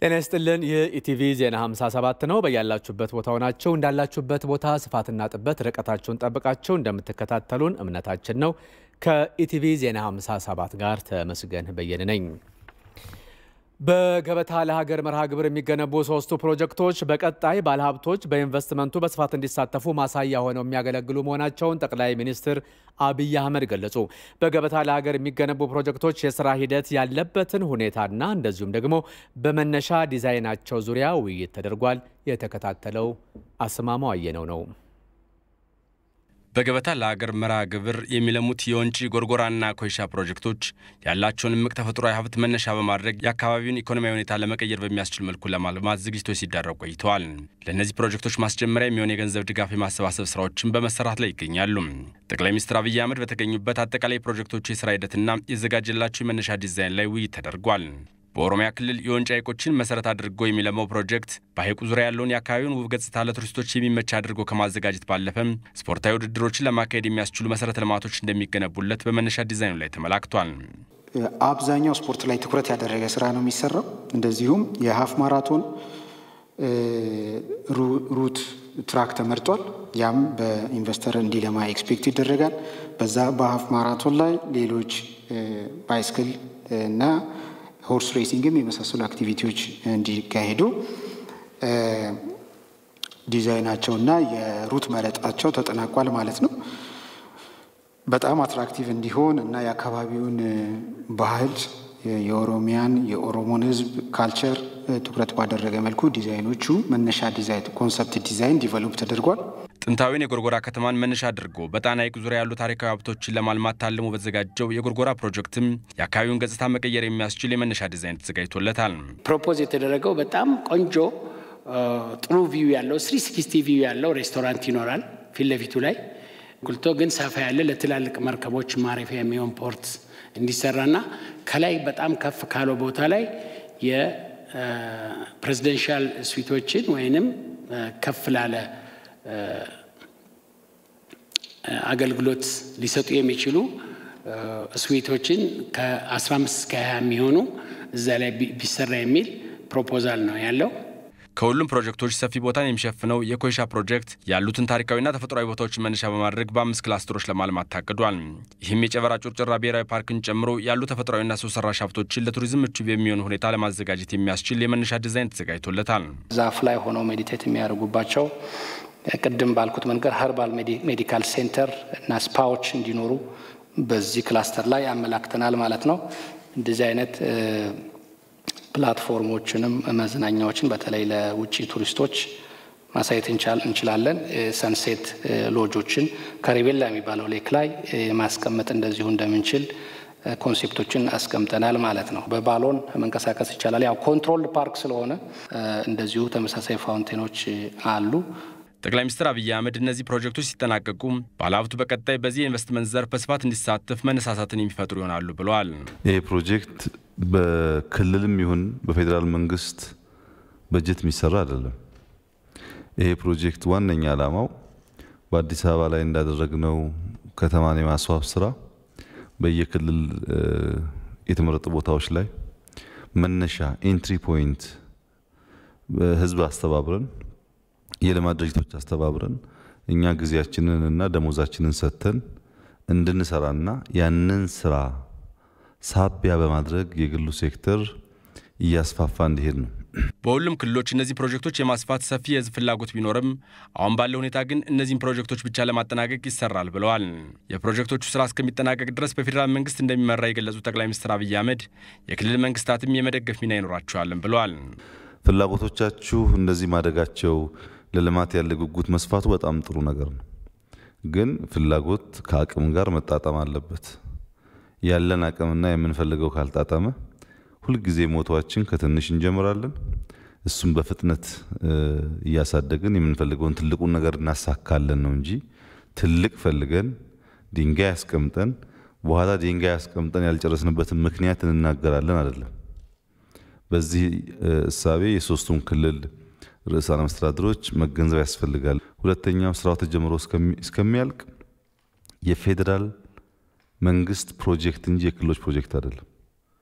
ጤና ይስጥልን። ይህ ኢቲቪ ዜና 57 ነው። በያላችሁበት ቦታ ሆናችሁ እንዳላችሁበት ቦታ ስፋትና ጥበት ርቀታችሁን ጠብቃችሁ እንደምትከታተሉን እምነታችን ነው። ከኢቲቪ ዜና 57 ጋር ተመስገን በየነ ነኝ። በገበታ ለሀገር መርሃ ግብር የሚገነቡ ሶስቱ ፕሮጀክቶች በቀጣይ ባለሀብቶች በኢንቨስትመንቱ በስፋት እንዲሳተፉ ማሳያ ሆነው የሚያገለግሉ መሆናቸውን ጠቅላይ ሚኒስትር አብይ አህመድ ገለጹ። በገበታ ለሀገር የሚገነቡ ፕሮጀክቶች የስራ ሂደት ያለበትን ሁኔታና እንደዚሁም ደግሞ በመነሻ ዲዛይናቸው ዙሪያ ውይይት ተደርጓል። የተከታተለው አስማማው አየነው ነው። በገበታ ለሀገር መርሃ ግብር የሚለሙት የወንጪ ጎርጎራና ኮይሻ ፕሮጀክቶች ያላቸውን እምቅ ተፈጥሯዊ ሀብት መነሻ በማድረግ የአካባቢውን ኢኮኖሚያዊ ሁኔታ ለመቀየር በሚያስችል መልኩ ለማልማት ዝግጅቶች ሲዳረጉ ቆይተዋል። ለእነዚህ ፕሮጀክቶች ማስጀመሪያ የሚሆን የገንዘብ ድጋፍ የማሰባሰብ ስራዎችን በመሰራት ላይ ይገኛሉ። ጠቅላይ ሚኒስትር አብይ አህመድ በተገኙበት አጠቃላይ ፕሮጀክቶቹ የስራ ሂደትና የዘጋጀላቸው የመነሻ ዲዛይን ላይ ውይይት ተደርጓል። በኦሮሚያ ክልል የወንጪ ሐይቆችን መሰረት አድርጎ የሚለማው ፕሮጀክት በሐይቁ ዙሪያ ያለውን የአካባቢውን ውብ ገጽታ ለቱሪስቶች የሚመች አድርጎ ከማዘጋጀት ባለፈም ስፖርታዊ ውድድሮችን ለማካሄድ የሚያስችሉ መሰረተ ልማቶች እንደሚገነቡለት በመነሻ ዲዛይኑ ላይ ተመላክቷል። አብዛኛው ስፖርት ላይ ትኩረት ያደረገ ስራ ነው የሚሰራው። እንደዚሁም የሀፍ ማራቶን ሩት ትራክ ተመርጧል። ያም በኢንቨስተር እንዲለማ ኤክስፔክት ይደረጋል። በዛ በሀፍ ማራቶን ላይ ሌሎች ባይስክል እና ሆርስ ሬሲንግም የመሳሰሉ አክቲቪቲዎች እንዲካሄዱ ዲዛይናቸውና የሩት መረጣቸው ተጠናቋል ማለት ነው። በጣም አትራክቲቭ እንዲሆን እና የአካባቢውን ባህል የኦሮሚያን የኦሮሞን ሕዝብ ካልቸር ትኩረት ባደረገ መልኩ ዲዛይኖቹ መነሻ ዲዛይን ኮንሰፕት ዲዛይን ዲቨሎፕ ተደርጓል። ጥንታዊን የጎርጎራ ከተማን መነሻ አድርጎ በጣና ሐይቅ ዙሪያ ያሉ ታሪካዊ ሀብቶችን ለማልማት ታልሞ በተዘጋጀው የጎርጎራ ፕሮጀክትም የአካባቢውን ገጽታ መቀየር የሚያስችል የመነሻ ዲዛይን ተዘጋጅቶለታል። ፕሮፖዝ የተደረገው በጣም ቆንጆ ጥሩ ቪው ያለው ስሪ ሲክስቲ ቪው ያለው ሬስቶራንት ይኖራል ፊት ለፊቱ ላይ ጉልቶ ግን ሰፋ ያለ ለትላልቅ መርከቦች ማረፊያ የሚሆን ፖርት እንዲሰራና ከላይ በጣም ከፍ ካለው ቦታ ላይ የፕሬዚደንሻል ስዊቶችን ወይንም ከፍ ላለ አገልግሎት ሊሰጡ የሚችሉ ስዊቶችን ከ15 እስከ 20 የሚሆኑ እዛ ላይ ቢሰራ የሚል ፕሮፖዛል ነው ያለው። ከሁሉም ፕሮጀክቶች ሰፊ ቦታን የሚሸፍነው የኮይሻ ፕሮጀክት ያሉትን ታሪካዊና ተፈጥሯዊ ቦታዎችን መነሻ በማድረግ በአምስት ክላስተሮች ለማልማት ታቅዷል። ይህም የጨበራ ጩርጭራ ብሔራዊ ፓርክን ጨምሮ ያሉ ተፈጥሯዊና ሰው ሰራሽ ሀብቶችን ለቱሪዝም ምቹ በሚሆን ሁኔታ ለማዘጋጀት የሚያስችል የመነሻ ዲዛይን ተዘጋጅቶለታል። ዛፍ ላይ ሆነው ሜዲቴት የሚያደርጉባቸው ቅድም ባልኩት መንገድ ሀርባል ሜዲካል ሴንተር እና ስፓዎች እንዲኖሩ በዚህ ክላስተር ላይ ያመላክተናል ማለት ነው። እንደዚህ አይነት ፕላትፎርሞችንም መዝናኛዎችን በተለይ ለውጭ ቱሪስቶች ማሳየት እንችላለን። ሰንሴት ሎጆችን ከሪቤላ የሚባለው ሌክ ላይ ማስቀመጥ እንደዚሁ እንደምንችል ኮንሴፕቶችን አስቀምጠናል ማለት ነው። በባሎን መንቀሳቀስ ይቻላል። ያው ኮንትሮልድ ፓርክ ስለሆነ እንደዚሁ ተመሳሳይ ፋውንቴኖች አሉ። ጠቅላይ ሚኒስትር አብይ አህመድ እነዚህ ፕሮጀክቶች ሲጠናቀቁ ባለሀብቱ በቀጣይ በዚህ የኢንቨስትመንት ዘርፍ በስፋት እንዲሳተፍ መነሳሳትን የሚፈጥሩ ይሆናሉ ብለዋል። ይህ ፕሮጀክት በክልልም ይሁን በፌዴራል መንግስት በጀት የሚሰራ አይደለም። ይሄ ፕሮጀክት ዋነኛ ዓላማው በአዲስ አበባ ላይ እንዳደረግነው ከተማን የማስዋብ ስራ በየክልል የተመረጡ ቦታዎች ላይ መነሻ ኤንትሪ ፖይንት ህዝብ አስተባብረን የልማት ድርጅቶች አስተባብረን እኛ ጊዜያችንን እና ደሞዛችንን ሰጥተን እንድንሰራና ያንን ስራ ሳቢያ በማድረግ የግሉ ሴክተር እያስፋፋ እንዲሄድ ነው። በሁሉም ክልሎች እነዚህ ፕሮጀክቶች የማስፋት ሰፊ የህዝብ ፍላጎት ቢኖርም አሁን ባለው ሁኔታ ግን እነዚህን ፕሮጀክቶች ብቻ ለማጠናቀቅ ይሰራል ብለዋል። የፕሮጀክቶቹ ስራ እስከሚጠናቀቅ ድረስ በፌዴራል መንግስት እንደሚመራ የገለጹት ጠቅላይ ሚኒስትር አብይ አህመድ የክልል መንግስታትም የመደገፍ ሚና ይኖራቸዋልም ብለዋል። ፍላጎቶቻችሁ እንደዚህ ማደጋቸው ለልማት ያለ ጉጉት መስፋቱ በጣም ጥሩ ነገር ነው። ግን ፍላጎት ከአቅም ጋር መጣጣም አለበት። ያለን አቅምና የምንፈልገው ካልጣጣመ ሁልጊዜ ሞቷችን ከትንሽ እንጀምራለን። እሱም በፍጥነት እያሳደግን የምንፈልገውን ትልቁን ነገር እናሳካለን ነው እንጂ ትልቅ ፈልገን ድንጋይ ያስቀምጠን በኋላ ድንጋይ ያስቀምጠን ያልጨረስንበትን ምክንያት እንናገራለን አይደለም። በዚህ እሳቤ የሶስቱም ክልል ርዕሳነ መስተዳድሮች መገንዘብ ያስፈልጋል። ሁለተኛው ስራው ተጀምሮ እስከሚያልቅ የፌዴራል መንግስት ፕሮጀክት እንጂ የክልሎች ፕሮጀክት አይደለም።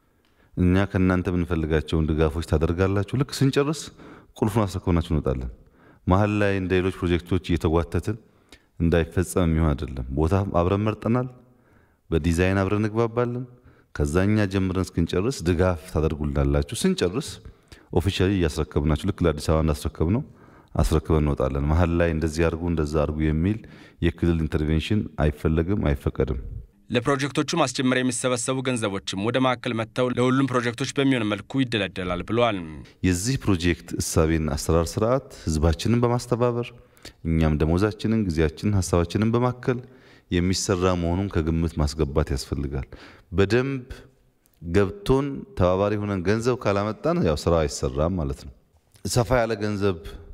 እኛ ከእናንተ የምንፈልጋቸውን ድጋፎች ታደርጋላችሁ። ልክ ስንጨርስ ቁልፉን አስረክበናችሁ እንወጣለን። መሀል ላይ እንደ ሌሎች ፕሮጀክቶች እየተጓተትን እንዳይፈጸም የሚሆን አይደለም። ቦታ አብረን መርጠናል። በዲዛይን አብረን እንግባባለን። ከዛኛ ጀምረን እስክንጨርስ ድጋፍ ታደርጉልናላችሁ። ስንጨርስ ኦፊሻሊ እያስረከብናችሁ ልክ ለአዲስ አበባ እንዳስረከብ ነው አስረክበን እንወጣለን። መሀል ላይ እንደዚህ አድርጉ እንደዛ አድርጉ የሚል የክልል ኢንተርቬንሽን አይፈለግም፣ አይፈቀድም። ለፕሮጀክቶቹ ማስጀመሪያ የሚሰበሰቡ ገንዘቦችም ወደ ማዕከል መጥተው ለሁሉም ፕሮጀክቶች በሚሆን መልኩ ይደለደላል ብለዋል። የዚህ ፕሮጀክት እሳቤና አሰራር ስርዓት ህዝባችንን በማስተባበር እኛም ደሞዛችንን፣ ጊዜያችንን፣ ሀሳባችንን በማከል የሚሰራ መሆኑን ከግምት ማስገባት ያስፈልጋል። በደንብ ገብቶን ተባባሪ ሆነን ገንዘብ ካላመጣን ያው ስራ አይሰራም ማለት ነው። ሰፋ ያለ ገንዘብ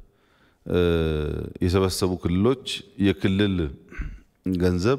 የሰበሰቡ ክልሎች የክልል ገንዘብ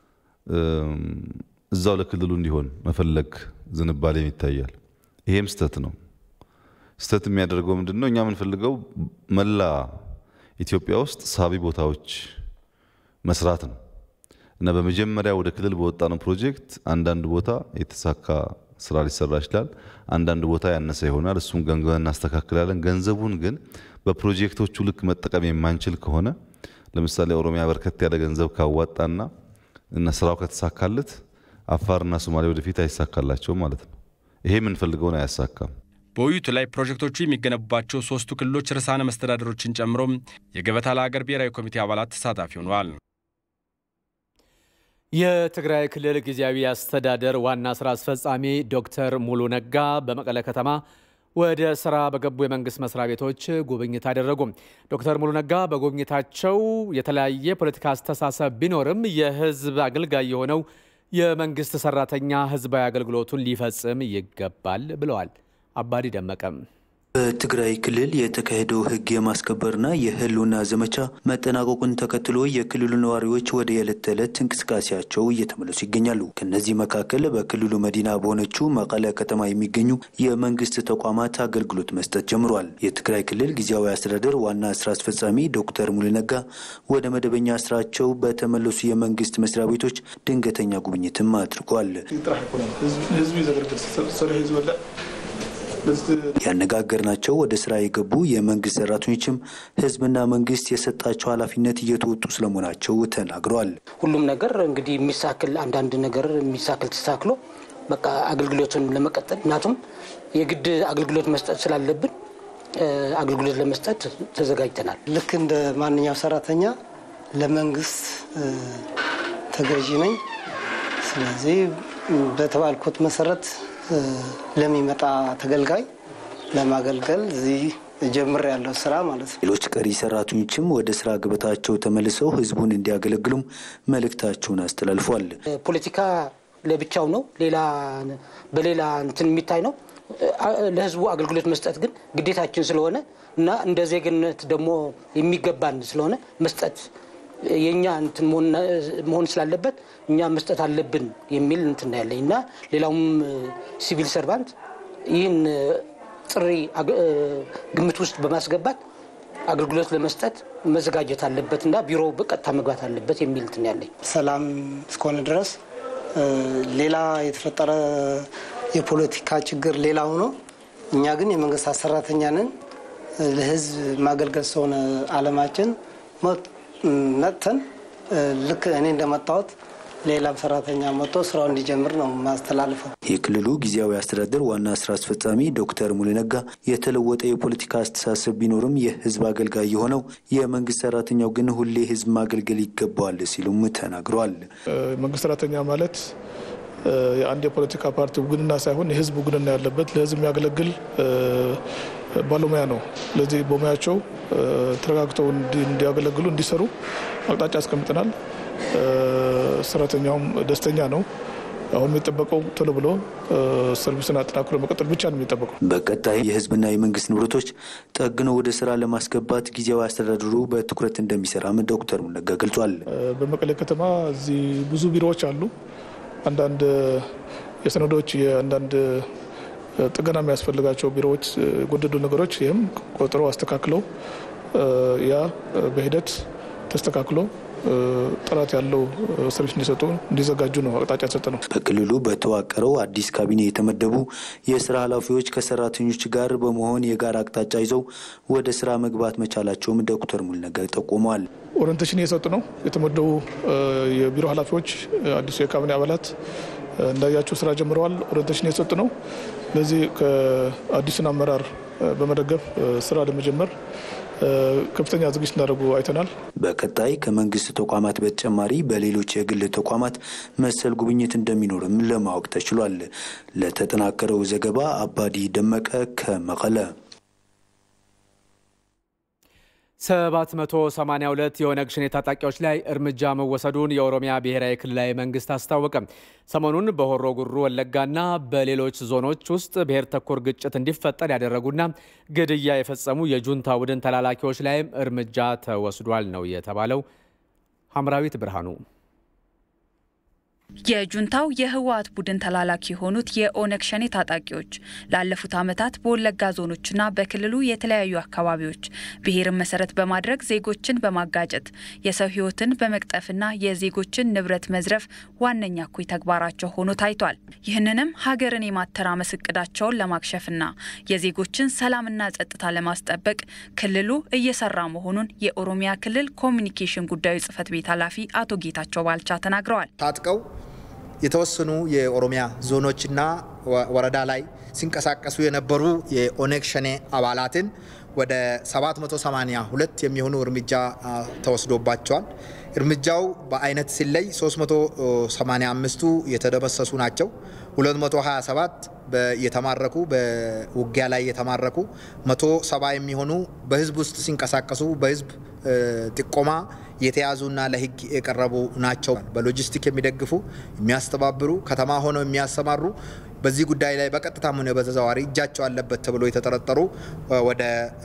እዛው ለክልሉ እንዲሆን መፈለግ ዝንባሌም ይታያል። ይሄም ስተት ነው። ስተት የሚያደርገው ምንድን ነው? እኛ የምንፈልገው መላ ኢትዮጵያ ውስጥ ሳቢ ቦታዎች መስራት ነው እና በመጀመሪያ ወደ ክልል በወጣነው ፕሮጀክት አንዳንድ ቦታ የተሳካ ስራ ሊሰራ ይችላል። አንዳንድ ቦታ ያነሰ ይሆናል። እሱን ገምገመን እናስተካክላለን። ገንዘቡን ግን በፕሮጀክቶቹ ልክ መጠቀም የማንችል ከሆነ ለምሳሌ ኦሮሚያ በርከት ያለ ገንዘብ ካዋጣና እና ስራው ከተሳካለት አፋርና ሶማሌ ወደፊት አይሳካላቸውም ማለት ነው። ይሄ የምንፈልገውን አያሳካም። በውይይቱ ላይ ፕሮጀክቶቹ የሚገነቡባቸው ሶስቱ ክልሎች ርዕሳነ መስተዳደሮችን ጨምሮ የገበታ ለሀገር ብሔራዊ ኮሚቴ አባላት ተሳታፊ ሆነዋል። የትግራይ ክልል ጊዜያዊ አስተዳደር ዋና ስራ አስፈጻሚ ዶክተር ሙሉ ነጋ በመቀለ ከተማ ወደ ስራ በገቡ የመንግስት መስሪያ ቤቶች ጉብኝት አደረጉ። ዶክተር ሙሉ ነጋ በጉብኝታቸው የተለያየ ፖለቲካ አስተሳሰብ ቢኖርም የህዝብ አገልጋይ የሆነው የመንግስት ሰራተኛ ህዝባዊ አገልግሎቱን ሊፈጽም ይገባል ብለዋል። አባዲ ደመቀም በትግራይ ክልል የተካሄደው ህግ የማስከበርና የህልውና ዘመቻ መጠናቀቁን ተከትሎ የክልሉ ነዋሪዎች ወደ የዕለት ተዕለት እንቅስቃሴያቸው እየተመለሱ ይገኛሉ። ከእነዚህ መካከል በክልሉ መዲና በሆነችው መቀለ ከተማ የሚገኙ የመንግስት ተቋማት አገልግሎት መስጠት ጀምሯል። የትግራይ ክልል ጊዜያዊ አስተዳደር ዋና ስራ አስፈጻሚ ዶክተር ሙሉ ነጋ ወደ መደበኛ ስራቸው በተመለሱ የመንግስት መስሪያ ቤቶች ድንገተኛ ጉብኝትም አድርጓል። ያነጋገርናቸው ወደ ስራ የገቡ የመንግስት ሰራተኞችም ህዝብና መንግስት የሰጣቸው ኃላፊነት እየተወጡ ስለመሆናቸው ተናግረዋል። ሁሉም ነገር እንግዲህ የሚሳክል አንዳንድ ነገር የሚሳክል ተሳክሎ በቃ አገልግሎቱን ለመቀጠል ምክንያቱም የግድ አገልግሎት መስጠት ስላለብን አገልግሎት ለመስጠት ተዘጋጅተናል። ልክ እንደ ማንኛው ሰራተኛ ለመንግስት ተገዢ ነኝ። ስለዚህ በተባልኩት መሰረት ለሚመጣ ተገልጋይ ለማገልገል እዚህ ጀምር ያለው ስራ ማለት ነው። ሌሎች ቀሪ ሰራተኞችም ወደ ስራ ገበታቸው ተመልሰው ህዝቡን እንዲያገለግሉም መልእክታቸውን አስተላልፏል። ፖለቲካ ለብቻው ነው፣ ሌላ በሌላ እንትን የሚታይ ነው። ለህዝቡ አገልግሎት መስጠት ግን ግዴታችን ስለሆነ እና እንደ ዜግነት ደግሞ የሚገባን ስለሆነ መስጠት የእኛ እንትን መሆን ስላለበት እኛ መስጠት አለብን የሚል እንትን ያለኝ እና ሌላውም ሲቪል ሰርቫንት ይህን ጥሪ ግምት ውስጥ በማስገባት አገልግሎት ለመስጠት መዘጋጀት አለበት እና ቢሮ በቀጥታ መግባት አለበት የሚል እንትን ያለኝ። ሰላም እስከሆነ ድረስ ሌላ የተፈጠረ የፖለቲካ ችግር ሌላው ነው። እኛ ግን የመንግስት ሰራተኛ ነን። ለህዝብ ማገልገል ስለሆነ አለማችን መጥተን ልክ እኔ እንደመጣሁት ሌላም ሰራተኛ መጥቶ ስራው እንዲጀምር ነው ማስተላልፈው። የክልሉ ጊዜያዊ አስተዳደር ዋና ስራ አስፈጻሚ ዶክተር ሙሉ ነጋ የተለወጠ የፖለቲካ አስተሳሰብ ቢኖርም የህዝብ አገልጋይ የሆነው የመንግስት ሰራተኛው ግን ሁሌ ህዝብ ማገልገል ይገባዋል ሲሉም ተናግረዋል። መንግስት ሰራተኛ ማለት የአንድ የፖለቲካ ፓርቲ ውግንና ሳይሆን የህዝብ ውግንና ያለበት ለህዝብ የሚያገለግል ባለሙያ ነው። ስለዚህ በሙያቸው ተረጋግተው እንዲያገለግሉ እንዲሰሩ አቅጣጫ አስቀምጠናል። ሰራተኛውም ደስተኛ ነው። አሁን የሚጠበቀው ቶሎ ብሎ ሰርቪስን አጠናክሮ መቀጠል ብቻ ነው የሚጠበቀው። በቀጣይ የህዝብና የመንግስት ንብረቶች ጠግኖ ወደ ስራ ለማስገባት ጊዜያዊ አስተዳደሩ በትኩረት እንደሚሰራም ዶክተር ሙነጋ ገልጿል። በመቀሌ ከተማ እዚህ ብዙ ቢሮዎች አሉ። አንዳንድ የሰነዶች የአንዳንድ ጥገና የሚያስፈልጋቸው ቢሮዎች የጎደዱ ነገሮች ይህም ቆጥረው አስተካክለው ያ በሂደት ተስተካክሎ ጥራት ያለው ሰርቪስ እንዲሰጡ እንዲዘጋጁ ነው አቅጣጫ የተሰጠ ነው። በክልሉ በተዋቀረው አዲስ ካቢኔ የተመደቡ የስራ ኃላፊዎች ከሰራተኞች ጋር በመሆን የጋራ አቅጣጫ ይዘው ወደ ስራ መግባት መቻላቸውም ዶክተር ሙልነጋ ጠቁመዋል። ኦሪንቴሽን እየሰጡ ነው የተመደቡ የቢሮ ኃላፊዎች አዲሱ የካቢኔ አባላት እንዳያቸው ስራ ጀምረዋል። ኦሪንቴሽን እየሰጡ ነው። ለዚህ ከአዲሱን አመራር በመደገፍ ስራ ለመጀመር ከፍተኛ ዝግጅት እንዳደረጉ አይተናል። በቀጣይ ከመንግስት ተቋማት በተጨማሪ በሌሎች የግል ተቋማት መሰል ጉብኝት እንደሚኖርም ለማወቅ ተችሏል። ለተጠናከረው ዘገባ አባዲ ደመቀ ከመቀለ። 782 የኦነግ ሸኔ ታጣቂዎች ላይ እርምጃ መወሰዱን የኦሮሚያ ብሔራዊ ክልላዊ መንግስት አስታወቀ። ሰሞኑን በሆሮ ጉሩ ወለጋና በሌሎች ዞኖች ውስጥ ብሔር ተኮር ግጭት እንዲፈጠር ያደረጉና ግድያ የፈጸሙ የጁንታ ቡድን ተላላኪዎች ላይም እርምጃ ተወስዷል ነው የተባለው። ሐምራዊት ብርሃኑ የጁንታው የህወሓት ቡድን ተላላኪ የሆኑት የኦነግ ሸኔ ታጣቂዎች ላለፉት ዓመታት በወለጋ ዞኖችና በክልሉ የተለያዩ አካባቢዎች ብሔርን መሰረት በማድረግ ዜጎችን በማጋጨት የሰው ህይወትን በመቅጠፍና የዜጎችን ንብረት መዝረፍ ዋነኛ እኩይ ተግባራቸው ሆኖ ታይቷል። ይህንንም ሀገርን የማተራመስ እቅዳቸውን ለማክሸፍና የዜጎችን ሰላምና ጸጥታ ለማስጠበቅ ክልሉ እየሰራ መሆኑን የኦሮሚያ ክልል ኮሚኒኬሽን ጉዳዮች ጽህፈት ቤት ኃላፊ አቶ ጌታቸው ባልቻ ተናግረዋል። ታጥቀው የተወሰኑ የኦሮሚያ ዞኖችና ወረዳ ላይ ሲንቀሳቀሱ የነበሩ የኦነግ ሸኔ አባላትን ወደ 782 የሚሆኑ እርምጃ ተወስዶባቸዋል። እርምጃው በአይነት ሲለይ 385ቱ የተደመሰሱ ናቸው። 227 የተማረኩ በውጊያ ላይ የተማረኩ 170 የሚሆኑ በህዝብ ውስጥ ሲንቀሳቀሱ በህዝብ ጥቆማ የተያዙና ለህግ የቀረቡ ናቸው። በሎጂስቲክ የሚደግፉ የሚያስተባብሩ፣ ከተማ ሆነው የሚያሰማሩ በዚህ ጉዳይ ላይ በቀጥታም ሆነ በተዘዋዋሪ እጃቸው አለበት ተብሎ የተጠረጠሩ ወደ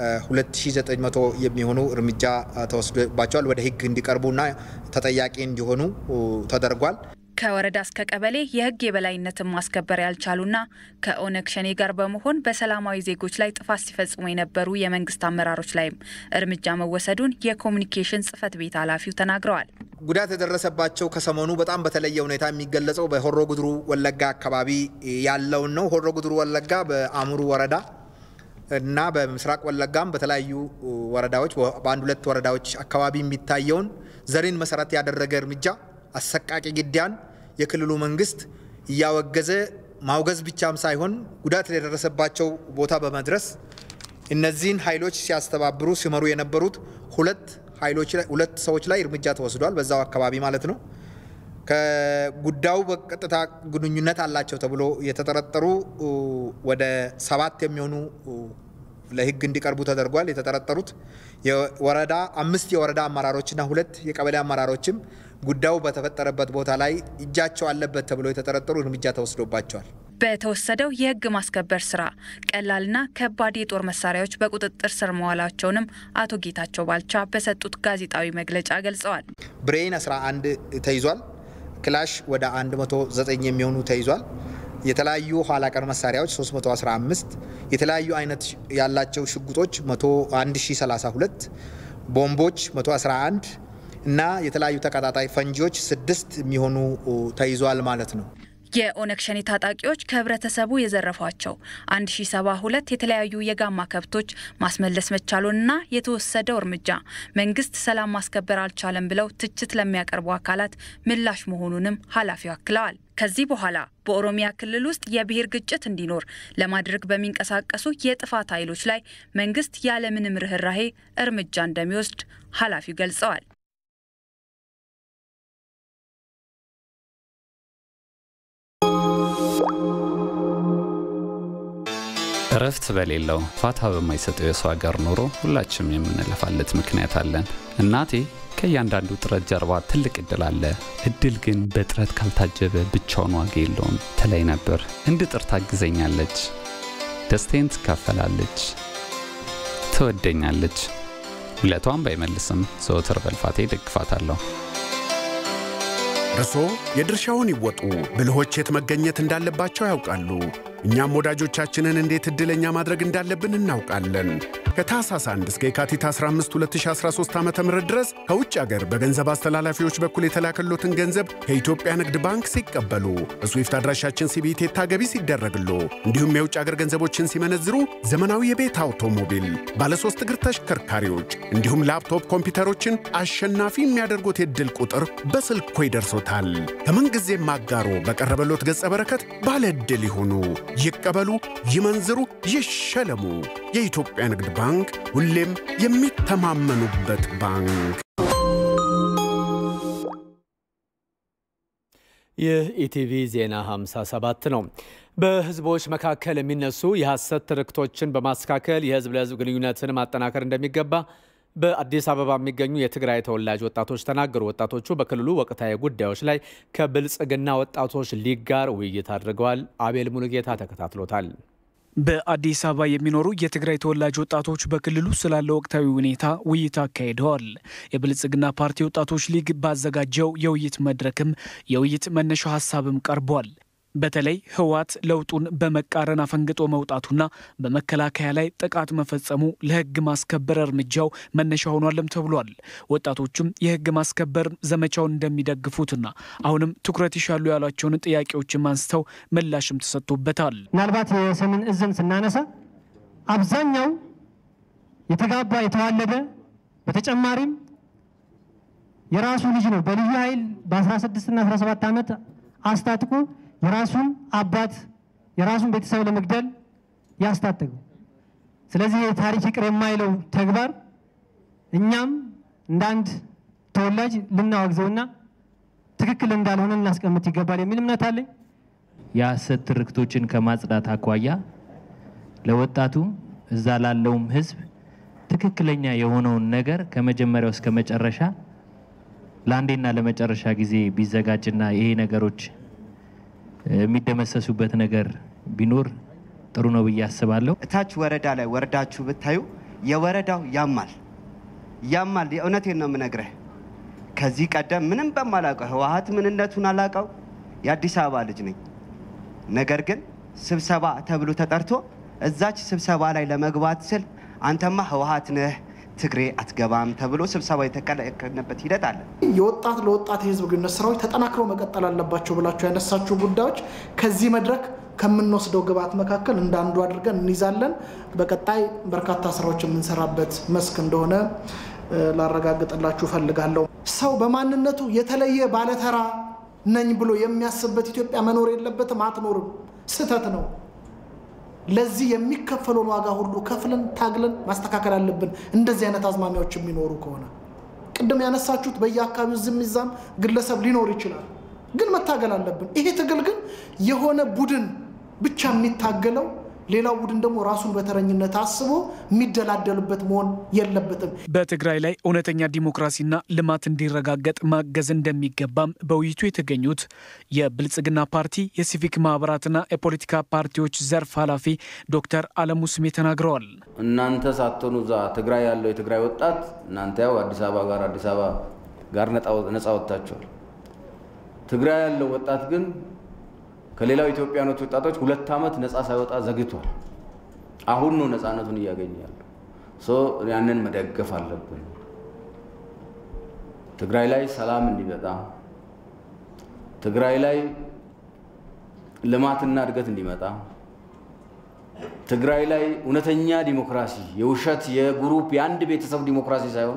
2900 የሚሆኑ እርምጃ ተወስዶባቸዋል። ወደ ህግ እንዲቀርቡና ተጠያቂ እንዲሆኑ ተደርጓል። ከወረዳ እስከ ቀበሌ የህግ የበላይነትን ማስከበር ያልቻሉና ከኦነግ ሸኔ ጋር በመሆን በሰላማዊ ዜጎች ላይ ጥፋት ሲፈጽሙ የነበሩ የመንግስት አመራሮች ላይም እርምጃ መወሰዱን የኮሚኒኬሽን ጽህፈት ቤት ኃላፊው ተናግረዋል። ጉዳት የደረሰባቸው ከሰሞኑ በጣም በተለየ ሁኔታ የሚገለጸው በሆሮ ጉድሩ ወለጋ አካባቢ ያለውን ነው። ሆሮ ጉድሩ ወለጋ በአሙሩ ወረዳ እና በምስራቅ ወለጋም በተለያዩ ወረዳዎች በአንድ ሁለት ወረዳዎች አካባቢ የሚታየውን ዘርን መሰረት ያደረገ እርምጃ አሰቃቂ ግድያን የክልሉ መንግስት እያወገዘ ማውገዝ ብቻም ሳይሆን ጉዳት የደረሰባቸው ቦታ በመድረስ እነዚህን ኃይሎች ሲያስተባብሩ ሲመሩ የነበሩት ሁለት ኃይሎች ሁለት ሰዎች ላይ እርምጃ ተወስዷል። በዛው አካባቢ ማለት ነው። ከጉዳዩ በቀጥታ ግንኙነት አላቸው ተብሎ የተጠረጠሩ ወደ ሰባት የሚሆኑ ለህግ እንዲቀርቡ ተደርጓል። የተጠረጠሩት የወረዳ አምስት የወረዳ አመራሮችና ሁለት የቀበሌ አመራሮችም ጉዳዩ በተፈጠረበት ቦታ ላይ እጃቸው አለበት ተብሎ የተጠረጠሩ እርምጃ ተወስዶባቸዋል። በተወሰደው የህግ ማስከበር ስራ ቀላልና ከባድ የጦር መሳሪያዎች በቁጥጥር ስር መዋላቸውንም አቶ ጌታቸው ባልቻ በሰጡት ጋዜጣዊ መግለጫ ገልጸዋል። ብሬን 11 ተይዟል። ክላሽ ወደ 109 የሚሆኑ ተይዟል። የተለያዩ ኋላ ቀር መሳሪያዎች 315፣ የተለያዩ አይነት ያላቸው ሽጉጦች 1032፣ ቦምቦች 111 እና የተለያዩ ተቀጣጣይ ፈንጂዎች ስድስት የሚሆኑ ተይዟል ማለት ነው። የኦነግ ሸኔ ታጣቂዎች ከህብረተሰቡ የዘረፏቸው 1072 የተለያዩ የጋማ ከብቶች ማስመለስ መቻሉንና የተወሰደው እርምጃ መንግስት ሰላም ማስከበር አልቻለም ብለው ትችት ለሚያቀርቡ አካላት ምላሽ መሆኑንም ኃላፊው አክለዋል። ከዚህ በኋላ በኦሮሚያ ክልል ውስጥ የብሔር ግጭት እንዲኖር ለማድረግ በሚንቀሳቀሱ የጥፋት ኃይሎች ላይ መንግስት ያለምንም ርኅራሄ እርምጃ እንደሚወስድ ኃላፊው ገልጸዋል። እረፍት በሌለው ፋታ በማይሰጠው የሰው ሀገር ኑሮ ሁላችንም የምንለፋለት ምክንያት አለን። እናቴ ከእያንዳንዱ ጥረት ጀርባ ትልቅ እድል አለ፣ እድል ግን በጥረት ካልታጀበ ብቻውን ዋጋ የለውም ትለኝ ነበር። እንድጥር ታግዘኛለች፣ ደስታዬን ትካፈላለች፣ ትወደኛለች። ውለቷን ባይመልስም ዘወትር በልፋቴ ደግፋታለሁ። እርሶ የድርሻውን ይወጡ። ብልሆች የት መገኘት እንዳለባቸው ያውቃሉ። እኛም ወዳጆቻችንን እንዴት ዕድለኛ ማድረግ እንዳለብን እናውቃለን። ከታህሳስ 1 እስከ የካቲት 15 2013 ዓ ም ድረስ ከውጭ አገር በገንዘብ አስተላላፊዎች በኩል የተላከሎትን ገንዘብ ከኢትዮጵያ ንግድ ባንክ ሲቀበሉ በስዊፍት አድራሻችን ሲቢቴታ ገቢ ሲደረግሎ እንዲሁም የውጭ አገር ገንዘቦችን ሲመነዝሩ ዘመናዊ የቤት አውቶሞቢል፣ ባለሶስት እግር ተሽከርካሪዎች እንዲሁም ላፕቶፕ ኮምፒውተሮችን አሸናፊ የሚያደርጉት የዕድል ቁጥር በስልኮ ይደርሶታል። ከምንጊዜም አጋሮ በቀረበሎት ገጸ በረከት ባለ ዕድል ይሁኑ፣ ይቀበሉ፣ ይመንዝሩ፣ ይሸለሙ። የኢትዮጵያ ንግድ ባንክ ሁሌም የሚተማመኑበት ባንክ። ይህ ኢቲቪ ዜና 57 ነው። በህዝቦች መካከል የሚነሱ የሐሰት ትርክቶችን በማስተካከል የህዝብ ለህዝብ ግንኙነትን ማጠናከር እንደሚገባ በአዲስ አበባ የሚገኙ የትግራይ ተወላጅ ወጣቶች ተናገሩ። ወጣቶቹ በክልሉ ወቅታዊ ጉዳዮች ላይ ከብልጽግና ወጣቶች ሊግ ጋር ውይይት አድርገዋል። አቤል ሙሉጌታ ተከታትሎታል። በአዲስ አበባ የሚኖሩ የትግራይ ተወላጅ ወጣቶች በክልሉ ስላለው ወቅታዊ ሁኔታ ውይይት አካሂደዋል። የብልጽግና ፓርቲ ወጣቶች ሊግ ባዘጋጀው የውይይት መድረክም የውይይት መነሻ ሀሳብም ቀርቧል። በተለይ ህወሓት ለውጡን በመቃረን አፈንግጦ መውጣቱና በመከላከያ ላይ ጥቃት መፈጸሙ ለህግ ማስከበር እርምጃው መነሻ ሆኗልም ተብሏል። ወጣቶቹም የህግ ማስከበር ዘመቻውን እንደሚደግፉትና አሁንም ትኩረት ይሻሉ ያሏቸውን ጥያቄዎችም አንስተው ምላሽም ተሰጥቶበታል። ምናልባት የሰሜን እዝን ስናነሳ አብዛኛው የተጋባ የተዋለደ በተጨማሪም የራሱ ልጅ ነው በልዩ ኃይል በ16 እና 17 ዓመት አስታጥቆ የራሱን አባት የራሱን ቤተሰብ ለመግደል ያስታጠቀው። ስለዚህ የታሪክ ይቅር የማይለው ተግባር እኛም እንደ አንድ ተወላጅ ልናወግዘውና ትክክል እንዳልሆነ ልናስቀምጥ ይገባል የሚል እምነት አለኝ። የሐሰት ትርክቶችን ከማጽዳት አኳያ ለወጣቱ እዛ ላለውም ህዝብ ትክክለኛ የሆነውን ነገር ከመጀመሪያው እስከ መጨረሻ ለአንዴና ለመጨረሻ ጊዜ ቢዘጋጅና ይሄ ነገሮች የሚደመሰሱበት ነገር ቢኖር ጥሩ ነው ብዬ አስባለሁ። እታች ወረዳ ላይ ወርዳችሁ ብታዩ የወረዳው ያማል ያማል። የእውነቴን ነው የምነግርህ። ከዚህ ቀደም ምንም በማላውቀው ህወሓት ምንነቱን አላውቀው የአዲስ አበባ ልጅ ነኝ። ነገር ግን ስብሰባ ተብሎ ተጠርቶ እዛች ስብሰባ ላይ ለመግባት ስል አንተማ ህወሓት ነህ ትግሬ አትገባም ተብሎ ስብሰባ የተከለከልንበት ሂደት አለ። የወጣት ለወጣት የህዝብ ግንኙነት ስራዎች ተጠናክረው መቀጠል አለባቸው ብላቸው ያነሳቸው ጉዳዮች ከዚህ መድረክ ከምንወስደው ግብዓት መካከል እንደ አንዱ አድርገን እንይዛለን። በቀጣይ በርካታ ስራዎች የምንሰራበት መስክ እንደሆነ ላረጋግጥላችሁ እፈልጋለሁ። ሰው በማንነቱ የተለየ ባለተራ ነኝ ብሎ የሚያስብበት ኢትዮጵያ መኖር የለበትም፣ አትኖርም። ስህተት ነው። ለዚህ የሚከፈለውን ዋጋ ሁሉ ከፍለን ታግለን ማስተካከል አለብን። እንደዚህ አይነት አዝማሚያዎች የሚኖሩ ከሆነ ቅድም ያነሳችሁት በየአካባቢው ዝም ይዛም ግለሰብ ሊኖር ይችላል፣ ግን መታገል አለብን። ይሄ ትግል ግን የሆነ ቡድን ብቻ የሚታገለው ሌላው ቡድን ደግሞ ራሱን በተረኝነት አስቦ የሚደላደልበት መሆን የለበትም። በትግራይ ላይ እውነተኛ ዲሞክራሲና ልማት እንዲረጋገጥ ማገዝ እንደሚገባም በውይይቱ የተገኙት የብልጽግና ፓርቲ የሲቪክ ማህበራትና የፖለቲካ ፓርቲዎች ዘርፍ ኃላፊ ዶክተር አለሙ ስሜ ተናግረዋል። እናንተ ሳትሆኑ እዛ ትግራይ ያለው የትግራይ ወጣት እናንተ ያው አዲስ አበባ ጋር አዲስ አበባ ጋር ነፃ ወጥታችኋል። ትግራይ ያለው ወጣት ግን ከሌላው ኢትዮጵያኖች ወጣቶች ሁለት ዓመት ነፃ ሳይወጣ ዘግቷል። አሁን ነው ነፃነቱን እያገኘ ያለው። ያንን መደገፍ አለብን። ትግራይ ላይ ሰላም እንዲመጣ፣ ትግራይ ላይ ልማትና እድገት እንዲመጣ፣ ትግራይ ላይ እውነተኛ ዲሞክራሲ የውሸት የግሩፕ የአንድ ቤተሰብ ዲሞክራሲ ሳይሆን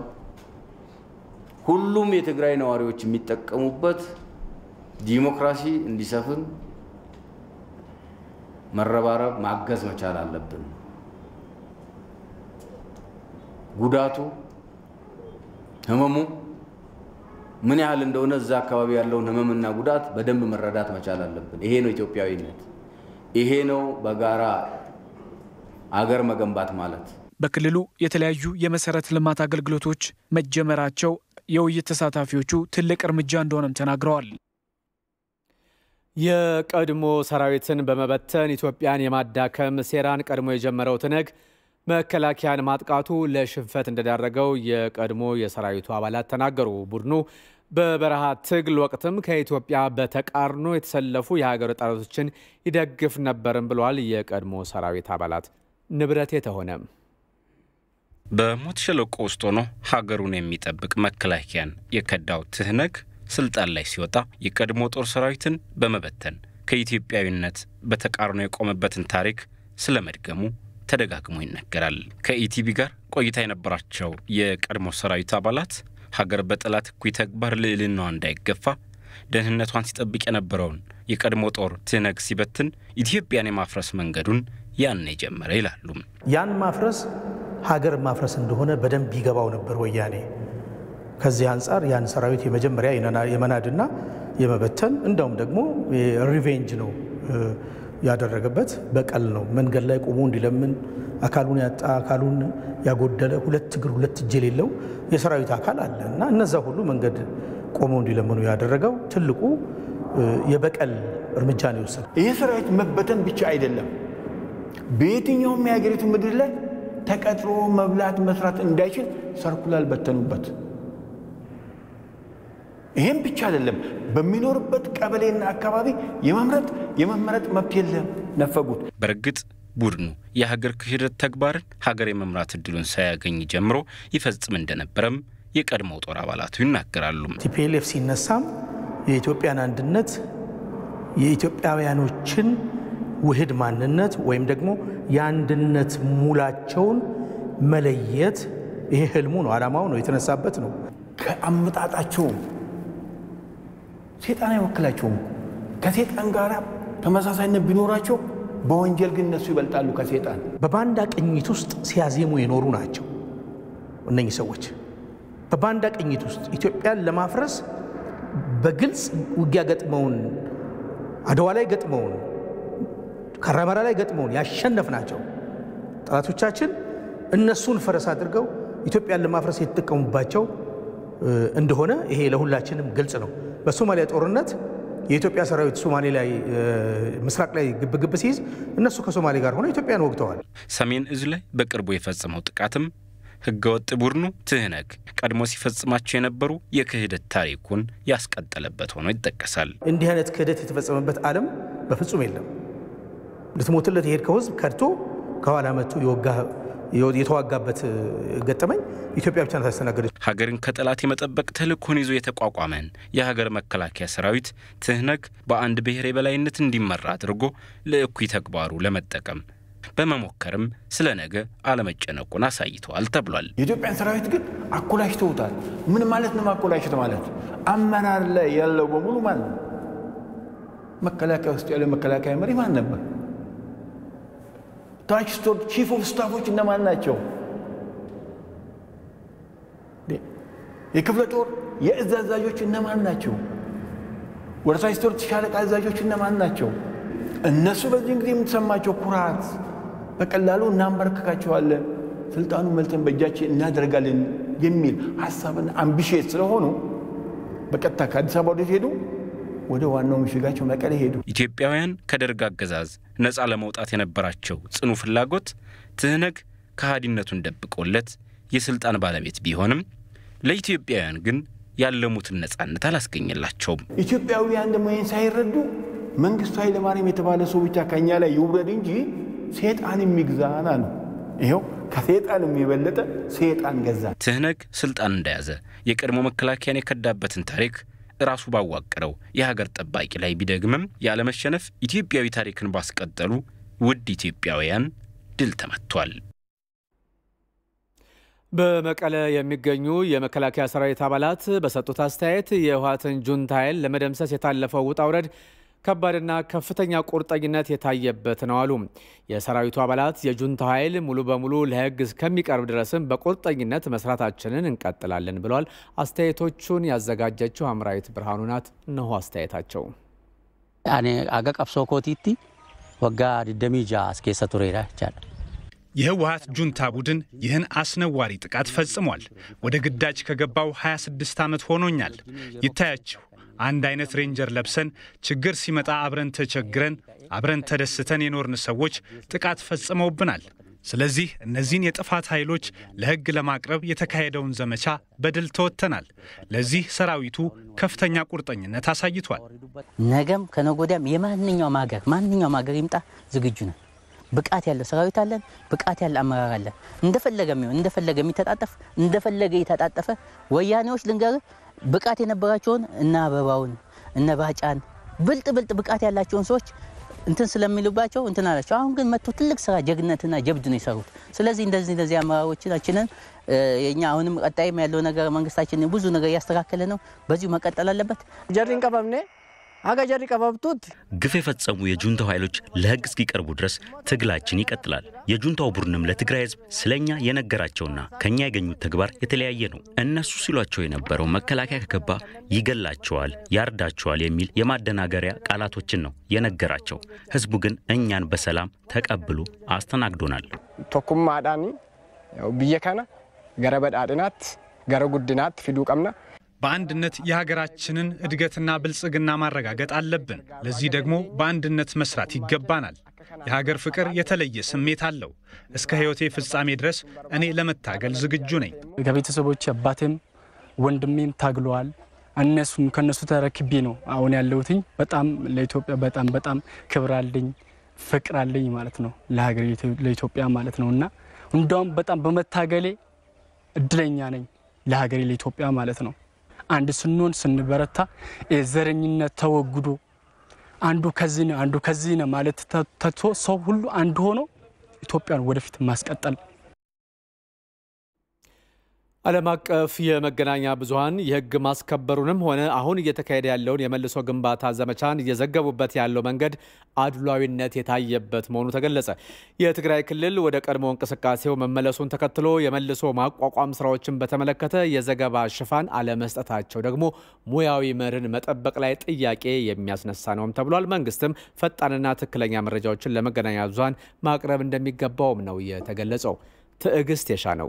ሁሉም የትግራይ ነዋሪዎች የሚጠቀሙበት ዲሞክራሲ እንዲሰፍን መረባረብ ማገዝ መቻል አለብን። ጉዳቱ ህመሙ ምን ያህል እንደሆነ እዛ አካባቢ ያለውን ህመምና ጉዳት በደንብ መረዳት መቻል አለብን። ይሄ ነው ኢትዮጵያዊነት። ይሄ ነው በጋራ አገር መገንባት ማለት። በክልሉ የተለያዩ የመሰረተ ልማት አገልግሎቶች መጀመራቸው የውይይት ተሳታፊዎቹ ትልቅ እርምጃ እንደሆነም ተናግረዋል። የቀድሞ ሰራዊትን በመበተን ኢትዮጵያን የማዳከም ሴራን ቀድሞ የጀመረው ትነግ መከላከያን ማጥቃቱ ለሽንፈት እንደዳረገው የቀድሞ የሰራዊቱ አባላት ተናገሩ። ቡድኑ በበረሃ ትግል ወቅትም ከኢትዮጵያ በተቃርኖ የተሰለፉ የሀገር ጠላቶችን ይደግፍ ነበርም ብለዋል። የቀድሞ ሰራዊት አባላት ንብረት የተሆነ በሞት ሸለቆ ውስጥ ሆኖ ሀገሩን የሚጠብቅ መከላከያን የከዳው ትህነግ ስልጣን ላይ ሲወጣ የቀድሞ ጦር ሰራዊትን በመበተን ከኢትዮጵያዊነት በተቃርኖ የቆመበትን ታሪክ ስለ መድገሙ ተደጋግሞ ይነገራል። ከኢቲቪ ጋር ቆይታ የነበራቸው የቀድሞ ሰራዊት አባላት ሀገር በጠላት እኩይ ተግባር ልዕልናዋ እንዳይገፋ ደህንነቷን ሲጠብቅ የነበረውን የቀድሞ ጦር ትህነግ ሲበትን ኢትዮጵያን የማፍረስ መንገዱን ያን የጀመረ ይላሉ። ያን ማፍረስ ሀገር ማፍረስ እንደሆነ በደንብ ይገባው ነበር ወያኔ። ከዚህ አንጻር ያን ሰራዊት የመጀመሪያ የመናድና የመበተን እንደውም ደግሞ ሪቬንጅ ነው ያደረገበት በቀል ነው። መንገድ ላይ ቆሞ እንዲለምን አካሉን ያጣ አካሉን ያጎደለ ሁለት እግር ሁለት እጅ የሌለው የሰራዊት አካል አለ እና እነዛ ሁሉ መንገድ ቆመው እንዲለምኑ ያደረገው ትልቁ የበቀል እርምጃ ነው የወሰደው። ይህ ሰራዊት መበተን ብቻ አይደለም፣ በየትኛውም የሀገሪቱ ምድር ላይ ተቀጥሮ መብላት መስራት እንዳይችል ሰርኩላል በተኑበት። ይህም ብቻ አይደለም፣ በሚኖርበት ቀበሌና አካባቢ የመምረጥ የመመረጥ መብት የለም ነፈጉት። በእርግጥ ቡድኑ የሀገር ክህደት ተግባርን ሀገር የመምራት እድሉን ሳያገኝ ጀምሮ ይፈጽም እንደነበረም የቀድሞው ጦር አባላቱ ይናገራሉ። ቲፒኤልኤፍ ሲነሳም የኢትዮጵያን አንድነት የኢትዮጵያውያኖችን ውህድ ማንነት ወይም ደግሞ የአንድነት ሙላቸውን መለየት ይሄ ህልሙ ነው፣ ዓላማው ነው፣ የተነሳበት ነው። ከአመጣጣቸውም ሴጣን አይወክላቸውም። ከሴጣን ጋር ተመሳሳይነት ቢኖራቸው በወንጀል ግን እነሱ ይበልጣሉ ከሴጣን። በባንዳ ቅኝት ውስጥ ሲያዜሙ የኖሩ ናቸው እነኚህ ሰዎች። በባንዳ ቅኝት ውስጥ ኢትዮጵያን ለማፍረስ በግልጽ ውጊያ ገጥመውን፣ አድዋ ላይ ገጥመውን፣ ካራማራ ላይ ገጥመውን ያሸነፍ ናቸው ጠላቶቻችን እነሱን ፈረስ አድርገው ኢትዮጵያን ለማፍረስ የተጠቀሙባቸው እንደሆነ ይሄ ለሁላችንም ግልጽ ነው። በሶማሊያ ጦርነት የኢትዮጵያ ሰራዊት ሶማሌ ላይ ምስራቅ ላይ ግብግብ ሲይዝ እነሱ ከሶማሌ ጋር ሆነው ኢትዮጵያን ወግተዋል። ሰሜን እዝ ላይ በቅርቡ የፈጸመው ጥቃትም ህገወጥ ቡድኑ ትህነግ ቀድሞ ሲፈጽማቸው የነበሩ የክህደት ታሪኩን ያስቀጠለበት ሆኖ ይጠቀሳል። እንዲህ አይነት ክህደት የተፈጸመበት ዓለም በፍጹም የለም። ልትሞትለት የሄድከው ህዝብ ከድቶ ከኋላ መጥቶ የወጋ የተዋጋበት ገጠመኝ ኢትዮጵያ ብቻ ናት ያስተናገደች። ሀገርን ከጠላት የመጠበቅ ተልእኮን ይዞ የተቋቋመን የሀገር መከላከያ ሰራዊት ትህነግ በአንድ ብሔር የበላይነት እንዲመራ አድርጎ ለእኩይ ተግባሩ ለመጠቀም በመሞከርም ስለ ነገ አለመጨነቁን አሳይተዋል ተብሏል። የኢትዮጵያን ሰራዊት ግን አኮላሽተውታል። ምን ማለት ነው ማኮላሽት ማለት? አመራር ላይ ያለው በሙሉ ማን ነው? መከላከያ ውስጥ ያለው መከላከያ መሪ ማን ነበር? ታች ስቶር ቺፍ ኦፍ ስታፎች እነማን ናቸው? የክፍለ ጦር የእዝ አዛዦች እነማን ናቸው? ወደ ታች ስቶር ሻለቃ አዛዦች እነማን ናቸው? እነሱ በዚህን ጊዜ የምትሰማቸው ኩራት በቀላሉ እናንበረከካቸዋለን፣ ስልጣኑ መልተን በእጃችን እናደርጋለን የሚል ሀሳብና አምቢሽት ስለሆኑ በቀጥታ ከአዲስ አበባ ወዴት ሄዱ? ወደ ዋናው ምሽጋቸው መቀሌ ሄዱ። ኢትዮጵያውያን ከደርግ አገዛዝ ነፃ ለመውጣት የነበራቸው ጽኑ ፍላጎት ትህነግ ከሃዲነቱን ደብቆለት የስልጣን ባለቤት ቢሆንም ለኢትዮጵያውያን ግን ያለሙትን ነፃነት አላስገኘላቸውም። ኢትዮጵያውያን ደግሞ ይህን ሳይረዱ መንግስቱ ኃይለማርያም የተባለ ሰው ብቻ ከኛ ላይ ይውረድ እንጂ ሴጣን የሚግዛና ነው። ይኸው ከሴጣን የበለጠ ሴጣን ገዛ። ትህነግ ስልጣን እንደያዘ የቀድሞ መከላከያን የከዳበትን ታሪክ ራሱ ባዋቀረው የሀገር ጠባቂ ላይ ቢደግምም ያለመሸነፍ ኢትዮጵያዊ ታሪክን ባስቀጠሉ ውድ ኢትዮጵያውያን ድል ተመቷል። በመቀለ የሚገኙ የመከላከያ ሰራዊት አባላት በሰጡት አስተያየት የህወሓትን ጁንታ ኃይል ለመደምሰስ የታለፈው ውጣ ውረድ ከባድና ከፍተኛ ቁርጠኝነት የታየበት ነው አሉ። የሰራዊቱ አባላት የጁንታ ኃይል ሙሉ በሙሉ ለህግ እስከሚቀርብ ድረስም በቁርጠኝነት መስራታችንን እንቀጥላለን ብለዋል። አስተያየቶቹን ያዘጋጀችው አምራዊት ብርሃኑ ናት። እነሆ አስተያየታቸው። አኔ አገ ቀብሶ ኮቲቲ ወጋ ድደሚጃ አስኬሰ ቱሬራ ይቻላል የህወሀት ጁንታ ቡድን ይህን አስነዋሪ ጥቃት ፈጽሟል። ወደ ግዳጅ ከገባው 26 ዓመት ሆኖኛል። ይታያችሁ አንድ አይነት ሬንጀር ለብሰን ችግር ሲመጣ አብረን ተቸግረን አብረን ተደስተን የኖርን ሰዎች ጥቃት ፈጽመውብናል። ስለዚህ እነዚህን የጥፋት ኃይሎች ለሕግ ለማቅረብ የተካሄደውን ዘመቻ በድል ተወጥተናል። ለዚህ ሰራዊቱ ከፍተኛ ቁርጠኝነት አሳይቷል። ነገም ከነጎዳም የማንኛውም ሀገር ማንኛውም ሀገር ይምጣ ዝግጁ ነን። ብቃት ያለው ሰራዊት አለን። ብቃት ያለ አመራር አለን። እንደፈለገ የሚሆን እንደፈለገ የሚተጣጠፍ እንደፈለገ የተጣጠፈ ወያኔዎች ልንገር ብቃት የነበራቸውን እነ አበባውን እነ ባጫን ብልጥ ብልጥ ብቃት ያላቸውን ሰዎች እንትን ስለሚሉባቸው እንትን አላቸው። አሁን ግን መጥቶ ትልቅ ስራ ጀግነትና ጀብድ ነው የሰሩት። ስለዚህ እንደዚህ እንደዚህ አመራሮቻችንን የኛ አሁንም ቀጣይም ያለው ነገር መንግስታችን ብዙ ነገር እያስተካከለ ነው። በዚሁ መቀጠል አለበት። ጀሪን ቀበምኔ አጋ ጀሪ ቀበብቱት ግፍ የፈጸሙ የጁንታው ኃይሎች ለህግ እስኪቀርቡ ድረስ ትግላችን ይቀጥላል። የጁንታው ቡድንም ለትግራይ ህዝብ ስለኛ የነገራቸውና ከኛ ያገኙት ተግባር የተለያየ ነው። እነሱ ሲሏቸው የነበረው መከላከያ ከገባ ይገላቸዋል፣ ያርዳቸዋል የሚል የማደናገሪያ ቃላቶችን ነው የነገራቸው። ህዝቡ ግን እኛን በሰላም ተቀብሎ አስተናግዶናል። ቶኩማ አዳኒ ብየ ከነ ገረ በዳድናት ገረ ጉድናት ፊዱ ቀምና በአንድነት የሀገራችንን እድገትና ብልጽግና ማረጋገጥ አለብን። ለዚህ ደግሞ በአንድነት መስራት ይገባናል። የሀገር ፍቅር የተለየ ስሜት አለው። እስከ ህይወቴ ፍጻሜ ድረስ እኔ ለመታገል ዝግጁ ነኝ። ከቤተሰቦች አባቴም ወንድሜም ታግለዋል። እነሱም ከነሱ ተረክቤ ነው አሁን ያለሁትኝ። በጣም ለኢትዮጵያ በጣም በጣም ክብር አለኝ፣ ፍቅር አለኝ ማለት ነው ለሀገር ለኢትዮጵያ ማለት ነው እና እንደውም በጣም በመታገሌ እድለኛ ነኝ ለሀገሬ ለኢትዮጵያ ማለት ነው። አንድ ስንሆን ስንበረታ የዘረኝነት ተወግዶ አንዱ ከዚህ ነው አንዱ ከዚህ ነው ማለት ተቶ ሰው ሁሉ አንድ ሆኖ ኢትዮጵያን ወደፊት ማስቀጠል ዓለም አቀፍ የመገናኛ ብዙኃን የሕግ ማስከበሩንም ሆነ አሁን እየተካሄደ ያለውን የመልሶ ግንባታ ዘመቻን እየዘገቡበት ያለው መንገድ አድሏዊነት የታየበት መሆኑ ተገለጸ። የትግራይ ክልል ወደ ቀድሞ እንቅስቃሴው መመለሱን ተከትሎ የመልሶ ማቋቋም ስራዎችን በተመለከተ የዘገባ ሽፋን አለመስጠታቸው ደግሞ ሙያዊ መርህን መጠበቅ ላይ ጥያቄ የሚያስነሳ ነውም ተብሏል። መንግስትም ፈጣንና ትክክለኛ መረጃዎችን ለመገናኛ ብዙኃን ማቅረብ እንደሚገባውም ነው የተገለጸው። ትዕግስት የሻ ነው።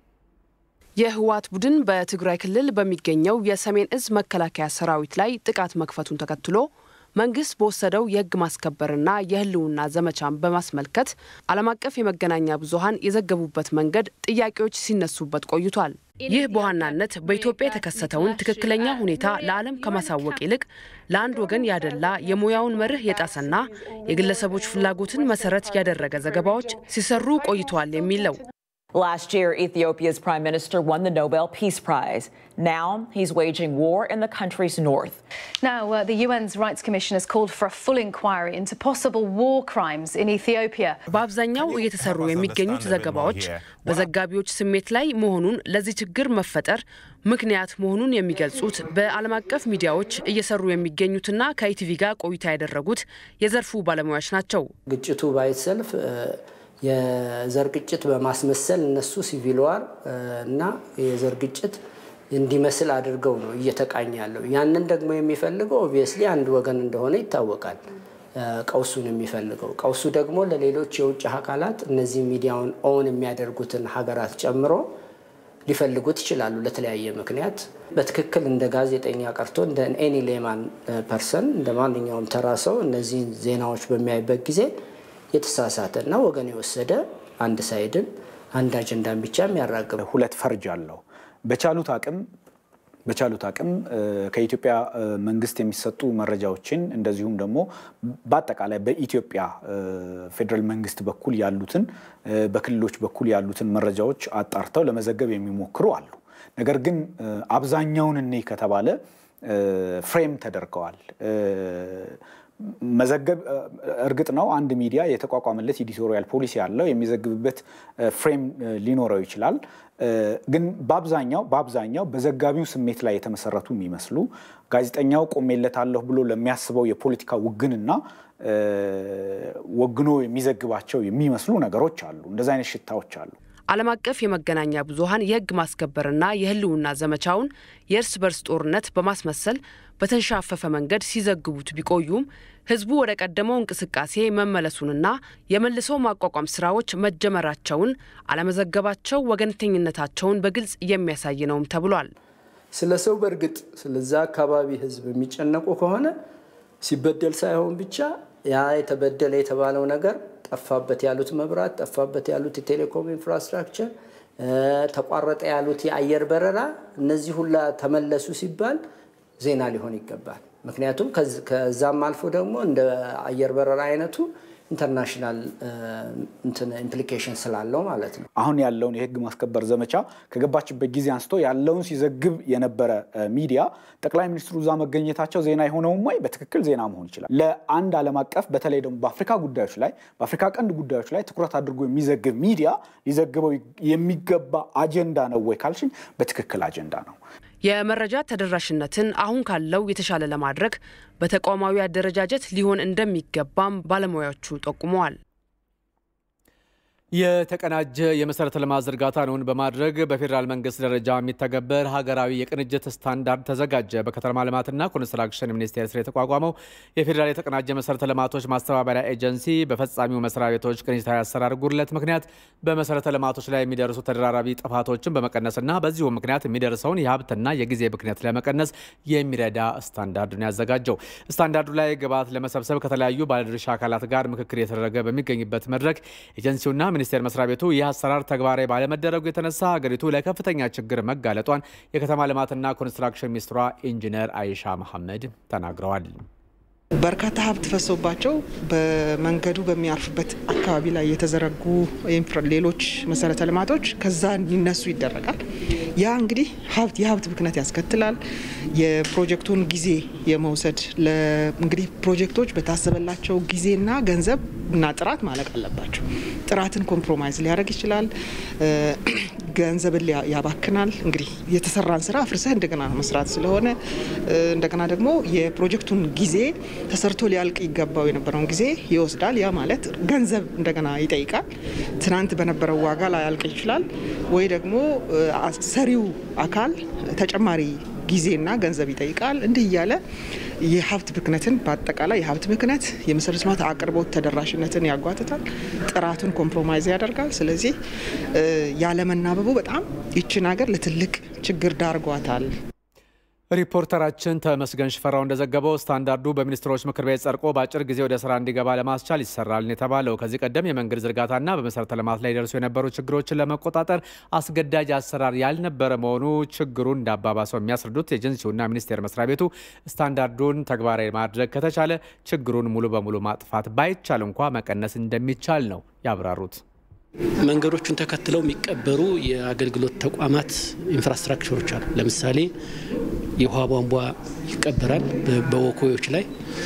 የህወሓት ቡድን በትግራይ ክልል በሚገኘው የሰሜን እዝ መከላከያ ሰራዊት ላይ ጥቃት መክፈቱን ተከትሎ መንግስት በወሰደው የህግ ማስከበርና የህልውና ዘመቻን በማስመልከት ዓለም አቀፍ የመገናኛ ብዙኃን የዘገቡበት መንገድ ጥያቄዎች ሲነሱበት ቆይቷል። ይህ በዋናነት በኢትዮጵያ የተከሰተውን ትክክለኛ ሁኔታ ለዓለም ከማሳወቅ ይልቅ ለአንድ ወገን ያደላ የሙያውን መርህ የጣሰና የግለሰቦች ፍላጎትን መሰረት ያደረገ ዘገባዎች ሲሰሩ ቆይተዋል የሚል ነው። Last year, Ethiopia's prime minister won the Nobel Peace Prize. Now he's waging war in the country's north. Now, uh, the UN's Rights Commission has called for a full inquiry into possible war crimes in Ethiopia. በአብዛኛው እየተሰሩ የሚገኙት ዘገባዎች በዘጋቢዎች ስሜት ላይ መሆኑን ለዚህ ችግር መፈጠር ምክንያት መሆኑን የሚገልጹት በዓለም አቀፍ ሚዲያዎች እየሰሩ የሚገኙትና ከኢቲቪ ጋር ቆይታ ያደረጉት የዘርፉ ባለሙያዎች ናቸው። ግጭቱ ባይሰልፍ የዘር ግጭት በማስመሰል እነሱ ሲቪል ዋር እና የዘር ግጭት እንዲመስል አድርገው ነው እየተቃኘ ያለው። ያንን ደግሞ የሚፈልገው ኦብቪየስሊ አንድ ወገን እንደሆነ ይታወቃል። ቀውሱን የሚፈልገው ቀውሱ ደግሞ ለሌሎች የውጭ አካላት እነዚህ ሚዲያውን ኦን የሚያደርጉትን ሀገራት ጨምሮ ሊፈልጉት ይችላሉ ለተለያየ ምክንያት። በትክክል እንደ ጋዜጠኛ ቀርቶ እንደ ኤኒ ሌማን ፐርሰን እንደ ማንኛውም ተራ ሰው እነዚህን ዜናዎች በሚያይበት ጊዜ የተሳሳተ እና ወገን የወሰደ አንድ ሳይድን አንድ አጀንዳን ብቻ የሚያራግብ ሁለት ፈርጅ አለው። በቻሉት አቅም በቻሉት አቅም ከኢትዮጵያ መንግስት የሚሰጡ መረጃዎችን እንደዚሁም ደግሞ በአጠቃላይ በኢትዮጵያ ፌዴራል መንግስት በኩል ያሉትን በክልሎች በኩል ያሉትን መረጃዎች አጣርተው ለመዘገብ የሚሞክሩ አሉ። ነገር ግን አብዛኛውን እኔ ከተባለ ፍሬም ተደርገዋል። መዘገብ እርግጥ ነው አንድ ሚዲያ የተቋቋመለት ኤዲቶሪያል ፖሊሲ ያለው የሚዘግብበት ፍሬም ሊኖረው ይችላል። ግን በአብዛኛው በአብዛኛው በዘጋቢው ስሜት ላይ የተመሰረቱ የሚመስሉ ጋዜጠኛው ቆሜለታለሁ ብሎ ለሚያስበው የፖለቲካ ውግንና ወግኖ የሚዘግባቸው የሚመስሉ ነገሮች አሉ። እንደዚህ አይነት ሽታዎች አሉ። ዓለም አቀፍ የመገናኛ ብዙኃን የሕግ ማስከበርና የህልውና ዘመቻውን የእርስ በርስ ጦርነት በማስመሰል በተንሻፈፈ መንገድ ሲዘግቡት ቢቆዩም ህዝቡ ወደ ቀደመው እንቅስቃሴ መመለሱንና የመልሶ ማቋቋም ስራዎች መጀመራቸውን አለመዘገባቸው ወገንተኝነታቸውን በግልጽ የሚያሳይ ነውም ተብሏል። ስለ ሰው በእርግጥ ስለዛ አካባቢ ህዝብ የሚጨነቁ ከሆነ ሲበደል ሳይሆን ብቻ ያ የተበደለ የተባለው ነገር ጠፋበት ያሉት መብራት፣ ጠፋበት ያሉት የቴሌኮም ኢንፍራስትራክቸር፣ ተቋረጠ ያሉት የአየር በረራ፣ እነዚህ ሁላ ተመለሱ ሲባል ዜና ሊሆን ይገባል። ምክንያቱም ከዛም አልፎ ደግሞ እንደ አየር በረራ አይነቱ ኢንተርናሽናል ኢምፕሊኬሽን ስላለው ማለት ነው። አሁን ያለውን የህግ ማስከበር ዘመቻ ከገባችበት ጊዜ አንስቶ ያለውን ሲዘግብ የነበረ ሚዲያ ጠቅላይ ሚኒስትሩ እዛ መገኘታቸው ዜና የሆነውም ወይ በትክክል ዜና መሆን ይችላል። ለአንድ ዓለም አቀፍ በተለይ ደግሞ በአፍሪካ ጉዳዮች ላይ በአፍሪካ ቀንድ ጉዳዮች ላይ ትኩረት አድርጎ የሚዘግብ ሚዲያ ሊዘግበው የሚገባ አጀንዳ ነው ወይ ካልሽኝ በትክክል አጀንዳ ነው። የመረጃ ተደራሽነትን አሁን ካለው የተሻለ ለማድረግ በተቋማዊ አደረጃጀት ሊሆን እንደሚገባም ባለሙያዎቹ ጠቁመዋል። የተቀናጀ የመሰረተ ልማት ዝርጋታን እውን በማድረግ በፌዴራል መንግስት ደረጃ የሚተገበር ሀገራዊ የቅንጅት ስታንዳርድ ተዘጋጀ። በከተማ ልማትና ኮንስትራክሽን ሚኒስቴር ስር የተቋቋመው የፌዴራል የተቀናጀ መሰረተ ልማቶች ማስተባበሪያ ኤጀንሲ በፈጻሚው መስሪያ ቤቶች ቅንጅታዊ አሰራር ጉድለት ምክንያት በመሰረተ ልማቶች ላይ የሚደርሱ ተደራራቢ ጥፋቶችን በመቀነስና በዚሁ ምክንያት የሚደርሰውን የሀብትና የጊዜ ብክነት ለመቀነስ የሚረዳ ስታንዳርዱን ያዘጋጀው። ስታንዳርዱ ላይ ግብዓት ለመሰብሰብ ከተለያዩ ባለድርሻ አካላት ጋር ምክክር የተደረገ በሚገኝበት መድረክ ኤጀንሲውና ሚኒስቴር መስሪያ ቤቱ ይህ አሰራር ተግባራዊ ባለመደረጉ የተነሳ ሀገሪቱ ለከፍተኛ ችግር መጋለጧን የከተማ ልማትና ኮንስትራክሽን ሚኒስትሯ ኢንጂነር አይሻ መሐመድ ተናግረዋል። በርካታ ሀብት ፈሶባቸው በመንገዱ በሚያርፍበት አካባቢ ላይ የተዘረጉ ሌሎች መሰረተ ልማቶች ከዛ እንዲነሱ ይደረጋል። ያ እንግዲህ ሀብት የሀብት ብክነት ያስከትላል። የፕሮጀክቱን ጊዜ የመውሰድ እንግዲህ ፕሮጀክቶች በታሰበላቸው ጊዜና ገንዘብ እና ጥራት ማለቅ አለባቸው። ጥራትን ኮምፕሮማይዝ ሊያደርግ ይችላል። ገንዘብን ያባክናል። እንግዲህ የተሰራን ስራ አፍርሰህ እንደገና መስራት ስለሆነ እንደገና ደግሞ የፕሮጀክቱን ጊዜ ተሰርቶ ሊያልቅ ይገባው የነበረውን ጊዜ ይወስዳል። ያ ማለት ገንዘብ እንደገና ይጠይቃል። ትናንት በነበረው ዋጋ ላያልቅ ይችላል ወይ ደግሞ ሰሪው አካል ተጨማሪ ጊዜና ገንዘብ ይጠይቃል። እንዲህ እያለ የሀብት ብክነትን በአጠቃላይ የሀብት ብክነት የመሰረተ ልማት አቅርቦት ተደራሽነትን ያጓትታል፣ ጥራቱን ኮምፕሮማይዝ ያደርጋል። ስለዚህ ያለመናበቡ በጣም ይችን ሀገር ለትልቅ ችግር ዳርጓታል። ሪፖርተራችን ተመስገን ሽፈራው እንደዘገበው ስታንዳርዱ በሚኒስትሮች ምክር ቤት ጸድቆ በአጭር ጊዜ ወደ ስራ እንዲገባ ለማስቻል ይሰራል የተባለው ከዚህ ቀደም የመንገድ ዝርጋታና በመሰረተ ልማት ላይ ደርሱ የነበሩ ችግሮችን ለመቆጣጠር አስገዳጅ አሰራር ያልነበረ መሆኑ ችግሩን እንዳባባሰው የሚያስረዱት ኤጀንሲውና ሚኒስቴር መስሪያ ቤቱ ስታንዳርዱን ተግባራዊ ማድረግ ከተቻለ ችግሩን ሙሉ በሙሉ ማጥፋት ባይቻል እንኳ መቀነስ እንደሚቻል ነው ያብራሩት። መንገዶቹን ተከትለው የሚቀበሩ የአገልግሎት ተቋማት ኢንፍራስትራክቸሮች አሉ። ለምሳሌ የውሃ ቧንቧ ይቀበራል በወኮዮች ላይ፣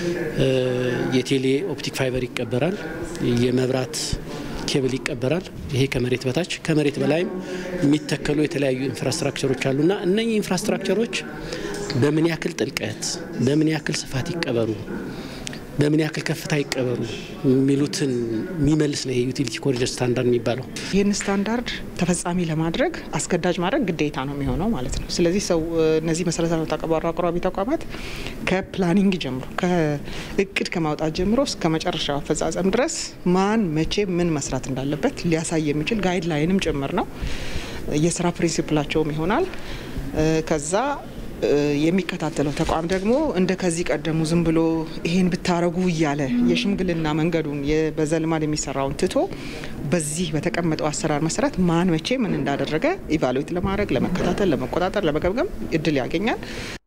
የቴሌ ኦፕቲክ ፋይበር ይቀበራል፣ የመብራት ኬብል ይቀበራል። ይሄ ከመሬት በታች ከመሬት በላይም የሚተከሉ የተለያዩ ኢንፍራስትራክቸሮች አሉና እነኚህ ኢንፍራስትራክቸሮች በምን ያክል ጥልቀት፣ በምን ያክል ስፋት ይቀበሩ በምን ያክል ከፍታ ይቀበሩ የሚሉትን የሚመልስ ነው የዩቲሊቲ ኮሪደር ስታንዳርድ የሚባለው። ይህን ስታንዳርድ ተፈጻሚ ለማድረግ አስገዳጅ ማድረግ ግዴታ ነው የሚሆነው ማለት ነው። ስለዚህ ሰው እነዚህ መሰረተ ልማት አቅራቢ ተቋማት ከፕላኒንግ ጀምሮ ከእቅድ ከማውጣት ጀምሮ እስከ መጨረሻው አፈጻጸም ድረስ ማን መቼ ምን መስራት እንዳለበት ሊያሳይ የሚችል ጋይድ ላይንም ጭምር ነው። የስራ ፕሪንሲፕላቸውም ይሆናል። ከዛ የሚከታተለው ተቋም ደግሞ እንደ ከዚህ ቀደሙ ዝም ብሎ ይሄን ብታረጉ እያለ የሽምግልና መንገዱን በዘልማድ የሚሰራውን ትቶ በዚህ በተቀመጠው አሰራር መሰረት ማን መቼ ምን እንዳደረገ ኢቫሉዌት ለማድረግ ለመከታተል፣ ለመቆጣጠር፣ ለመገምገም እድል ያገኛል።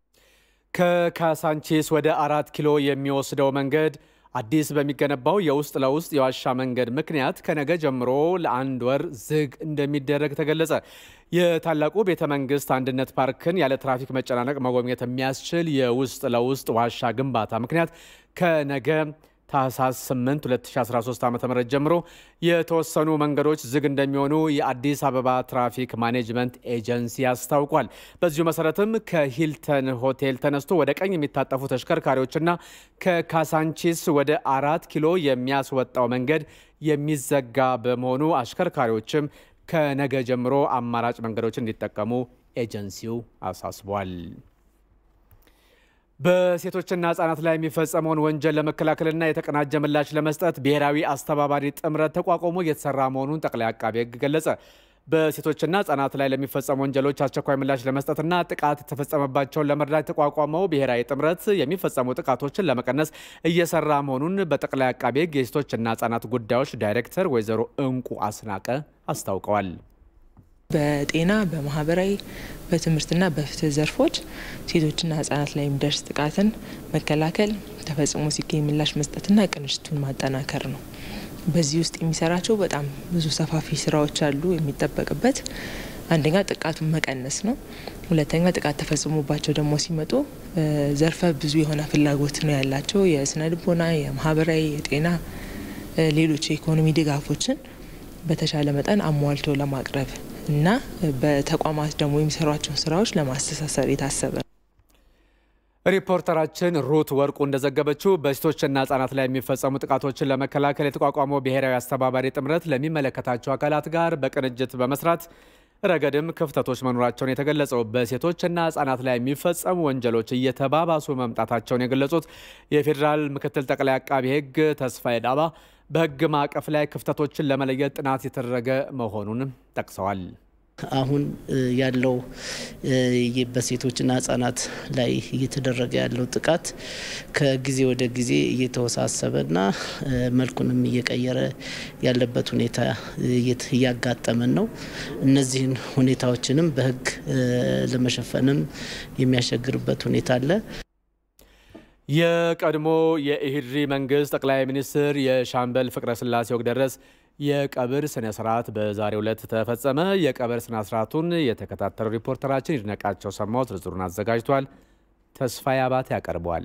ከካሳንቺስ ወደ አራት ኪሎ የሚወስደው መንገድ አዲስ በሚገነባው የውስጥ ለውስጥ የዋሻ መንገድ ምክንያት ከነገ ጀምሮ ለአንድ ወር ዝግ እንደሚደረግ ተገለጸ። የታላቁ ቤተ መንግስት አንድነት ፓርክን ያለ ትራፊክ መጨናነቅ መጎብኘት የሚያስችል የውስጥ ለውስጥ ዋሻ ግንባታ ምክንያት ከነገ ታህሳስ 8 2013 ዓ ም ጀምሮ የተወሰኑ መንገዶች ዝግ እንደሚሆኑ የአዲስ አበባ ትራፊክ ማኔጅመንት ኤጀንሲ አስታውቋል። በዚሁ መሰረትም ከሂልተን ሆቴል ተነስቶ ወደ ቀኝ የሚታጠፉ ተሽከርካሪዎችና ከካሳንቺስ ወደ አራት ኪሎ የሚያስወጣው መንገድ የሚዘጋ በመሆኑ አሽከርካሪዎችም ከነገ ጀምሮ አማራጭ መንገዶችን እንዲጠቀሙ ኤጀንሲው አሳስቧል። በሴቶችና ህጻናት ላይ የሚፈጸመውን ወንጀል ለመከላከልና የተቀናጀ ምላሽ ለመስጠት ብሔራዊ አስተባባሪ ጥምረት ተቋቁሞ እየተሰራ መሆኑን ጠቅላይ አቃቤ ሕግ ገለጸ። በሴቶችና ህጻናት ላይ ለሚፈጸሙ ወንጀሎች አስቸኳይ ምላሽ ለመስጠትና ጥቃት የተፈጸመባቸውን ለመርዳት የተቋቋመው ብሔራዊ ጥምረት የሚፈጸሙ ጥቃቶችን ለመቀነስ እየሰራ መሆኑን በጠቅላይ አቃቤ ሕግ የሴቶችና ህጻናት ጉዳዮች ዳይሬክተር ወይዘሮ እንቁ አስናቀ አስታውቀዋል። በጤና በማህበራዊ በትምህርትና በፍትህ ዘርፎች ሴቶችና ህጻናት ላይ የሚደርስ ጥቃትን መከላከል ተፈጽሞ ሲገኝ ምላሽ መስጠትና ቅንጅቱን ማጠናከር ነው። በዚህ ውስጥ የሚሰራቸው በጣም ብዙ ሰፋፊ ስራዎች አሉ። የሚጠበቅበት አንደኛ ጥቃቱን መቀነስ ነው። ሁለተኛ ጥቃት ተፈጽሞባቸው ደግሞ ሲመጡ ዘርፈ ብዙ የሆነ ፍላጎት ነው ያላቸው የስነ ልቦና፣ የማህበራዊ፣ የጤና፣ ሌሎች የኢኮኖሚ ድጋፎችን በተሻለ መጠን አሟልቶ ለማቅረብ እና በተቋማት ደግሞ የሚሰሯቸውን ስራዎች ለማስተሳሰር የታሰበ ነው። ሪፖርተራችን ሩት ወርቁ እንደዘገበችው በሴቶችና ህጻናት ላይ የሚፈጸሙ ጥቃቶችን ለመከላከል የተቋቋመው ብሔራዊ አስተባባሪ ጥምረት ለሚመለከታቸው አካላት ጋር በቅንጅት በመስራት ረገድም ክፍተቶች መኖራቸውን የተገለጸው በሴቶችና ህጻናት ላይ የሚፈጸሙ ወንጀሎች እየተባባሱ መምጣታቸውን የገለጹት የፌዴራል ምክትል ጠቅላይ አቃቢ ህግ ተስፋዬ ዳባ በህግ ማዕቀፍ ላይ ክፍተቶችን ለመለየት ጥናት የተደረገ መሆኑንም ጠቅሰዋል። አሁን ያለው በሴቶችና ህጻናት ላይ እየተደረገ ያለው ጥቃት ከጊዜ ወደ ጊዜ እየተወሳሰበና መልኩንም እየቀየረ ያለበት ሁኔታ እያጋጠመን ነው። እነዚህን ሁኔታዎችንም በህግ ለመሸፈንም የሚያስቸግርበት ሁኔታ አለ። የቀድሞ የኢህድሪ መንግስት ጠቅላይ ሚኒስትር የሻምበል ፍቅረ ስላሴ ወግደረስ የቀብር ስነ ስርዓት በዛሬው ዕለት ተፈጸመ። የቀብር ስነ ስርዓቱን የተከታተለው ሪፖርተራችን ይድነቃቸው ሰማው ዝርዝሩን አዘጋጅቷል። ተስፋዬ አባተ ያቀርበዋል።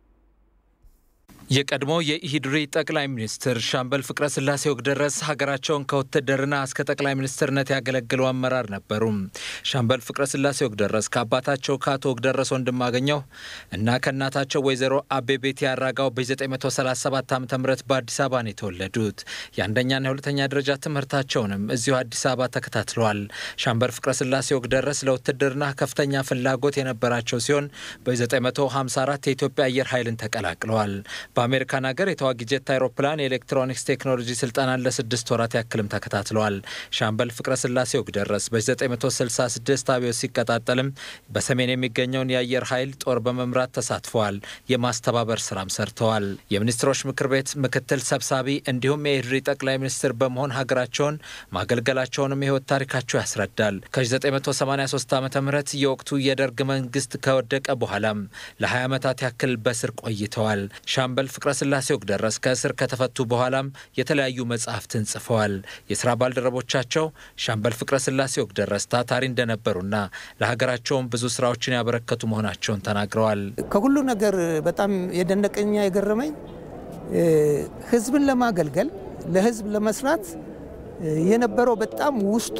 የቀድሞ የኢሂድሪ ጠቅላይ ሚኒስትር ሻምበል ፍቅረ ስላሴ ወግደረስ ሀገራቸውን ከውትድርና እስከ ጠቅላይ ሚኒስትርነት ያገለግሉ አመራር ነበሩ። ሻምበል ፍቅረ ስላሴ ወግደረስ ከአባታቸው ከአቶ ወግደረስ ወንድማገኘው እና ከእናታቸው ወይዘሮ አቤቤት ያራጋው በ937 ዓ ም በአዲስ አበባ ነው የተወለዱት። የአንደኛና የሁለተኛ ደረጃ ትምህርታቸውንም እዚሁ አዲስ አበባ ተከታትለዋል። ሻምበል ፍቅረ ስላሴ ወግደረስ ለውትድርና ከፍተኛ ፍላጎት የነበራቸው ሲሆን በ954 የኢትዮጵያ አየር ኃይልን ተቀላቅለዋል። በአሜሪካን ሀገር የተዋጊ ጀት አይሮፕላን የኤሌክትሮኒክስ ቴክኖሎጂ ስልጠናን ለስድስት ወራት ያክልም ተከታትለዋል። ሻምበል ፍቅረ ስላሴ ወግደረስ በ966 አብዮት ሲቀጣጠልም በሰሜን የሚገኘውን የአየር ኃይል ጦር በመምራት ተሳትፈዋል። የማስተባበር ስራም ሰርተዋል። የሚኒስትሮች ምክር ቤት ምክትል ሰብሳቢ እንዲሁም የኢህድሪ ጠቅላይ ሚኒስትር በመሆን ሀገራቸውን ማገልገላቸውንም የህይወት ታሪካቸው ያስረዳል። ከ983 ዓ ም የወቅቱ የደርግ መንግስት ከወደቀ በኋላም ለ20 ዓመታት ያክል በስር ቆይተዋል። ሻምበል ፍቅረ ስላሴ ወግደረስ ከእስር ከተፈቱ በኋላም የተለያዩ መጽሐፍትን ጽፈዋል። የስራ ባልደረቦቻቸው ሻምበል ፍቅረ ስላሴ ወግደረስ ታታሪ እንደነበሩና ለሀገራቸውም ብዙ ስራዎችን ያበረከቱ መሆናቸውን ተናግረዋል። ከሁሉ ነገር በጣም የደነቀኛ የገረመኝ ህዝብን ለማገልገል ለህዝብ ለመስራት የነበረው በጣም ውስጡ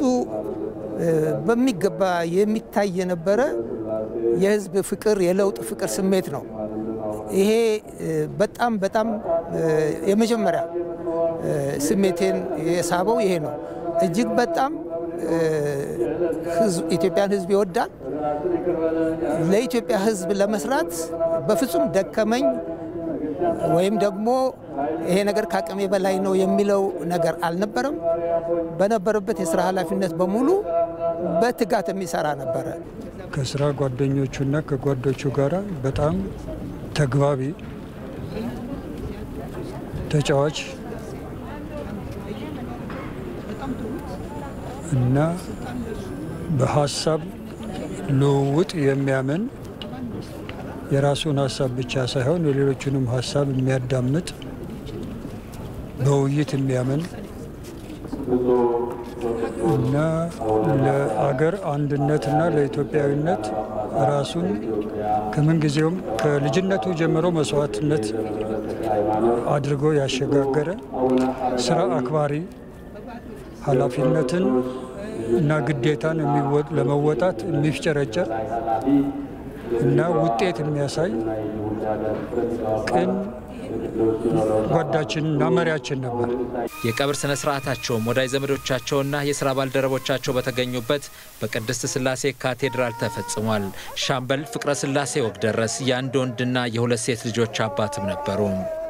በሚገባ የሚታይ የነበረ የህዝብ ፍቅር፣ የለውጥ ፍቅር ስሜት ነው። ይሄ በጣም በጣም የመጀመሪያ ስሜቴን የሳበው ይሄ ነው። እጅግ በጣም ኢትዮጵያን ህዝብ ይወዳል። ለኢትዮጵያ ህዝብ ለመስራት በፍጹም ደከመኝ ወይም ደግሞ ይሄ ነገር ከአቅሜ በላይ ነው የሚለው ነገር አልነበረም። በነበረበት የስራ ኃላፊነት በሙሉ በትጋት የሚሰራ ነበረ። ከስራ ጓደኞቹና ከጓዶቹ ጋር በጣም ተግባቢ፣ ተጫዋች እና በሀሳብ ልውውጥ የሚያምን የራሱን ሀሳብ ብቻ ሳይሆን የሌሎቹንም ሀሳብ የሚያዳምጥ በውይይት የሚያምን እና ለአገር አንድነትና ለኢትዮጵያዊነት ራሱን ከምንጊዜውም ከልጅነቱ ጀምሮ መስዋዕትነት አድርጎ ያሸጋገረ ስራ አክባሪ፣ ኃላፊነትን እና ግዴታን ለመወጣት የሚፍጨረጨር እና ውጤት የሚያሳይ ቅን ጓዳችንና መሪያችን ነበር። የቀብር ስነ ስርዓታቸውም ወዳጅ ዘመዶቻቸውና የስራ ባልደረቦቻቸው በተገኙበት በቅድስት ስላሴ ካቴድራል ተፈጽሟል። ሻምበል ፍቅረ ስላሴ ወግደረስ የአንድ ወንድና የሁለት ሴት ልጆች አባትም ነበሩ።